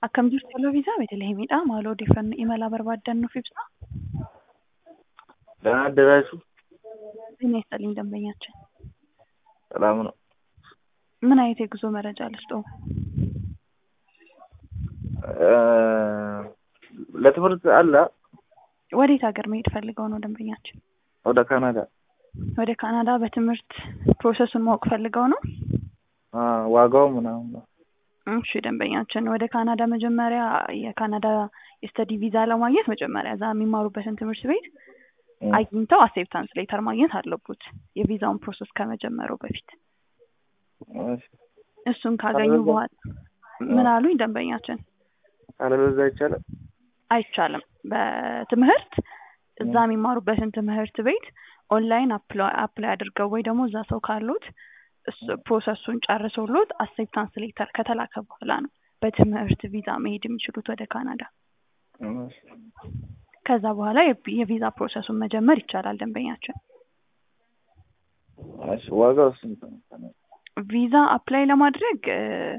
Akkam jirtu Loviisaa Beetelihemidha. Maaloo odeeffannoo imala barbaadan nuuf ibsa. ደህና አደራችሁ? ጤና ይስጥልኝ ደንበኛችን። ሰላም ነው። ምን አይነት የጉዞ መረጃ ልስጥዎ? እ ለትምህርት አለ ወዴት ሀገር መሄድ ፈልገው ነው ደንበኛችን? ወደ ካናዳ ወደ ካናዳ በትምህርት ፕሮሰሱን ማወቅ ፈልገው ነው? አ ዋጋው ምናምን ነው። እሺ ደንበኛችን ወደ ካናዳ መጀመሪያ የካናዳ የስተዲ ቪዛ ለማግኘት መጀመሪያ እዛ የሚማሩበትን ትምህርት ቤት አግኝተው አክሴፕታንስ ሌተር ማግኘት አለቦት የቪዛውን ፕሮሰስ ከመጀመሩ በፊት። እሺ። እሱን ካገኙ ካለበለዚያ- በኋላ ምን አሉኝ ደንበኛችን? ካለበለዚያ ይቻላል? አይቻልም። በትምህርት እዛ የሚማሩበትን ትምህርት ቤት ኦንላይን አፕላይ አድርገው ወይ ደግሞ እዛ ሰው ካሉት እሱ ፕሮሰሱን ጨርሶሎት አክሴፕታንስ ሌተር ከተላከ በኋላ ነው በትምህርት ቪዛ መሄድ የሚችሉት ወደ ካናዳ። እሺ። ከዛ በኋላ የቪ- የቪዛ ፕሮሰሱን መጀመር ይቻላል ደንበኛችን። እሺ። ዋጋው ስንት ነው? ቪዛ አፕላይ ለማድረግ እ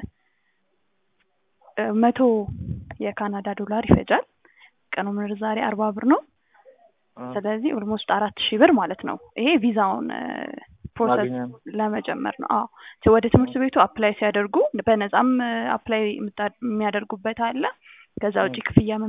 እ መቶ የካናዳ ዶላር ይፈጃል። ቀኑ ምንዛሬ አርባ ብር ነው። አ ስለዚህ ኦልሞስት አራት ሺህ ብር ማለት ነው። ይሄ ቪዛውን እ ፕሮሰስ ማግኛ ነው። ለመጀመር ነው። አዎ ት- ወደ ትምህርት ቤቱ አፕላይ ሲያደርጉ በነፃም አፕላይ የሚያደርጉበት አለ። ከዛ ውጭ ክፍያ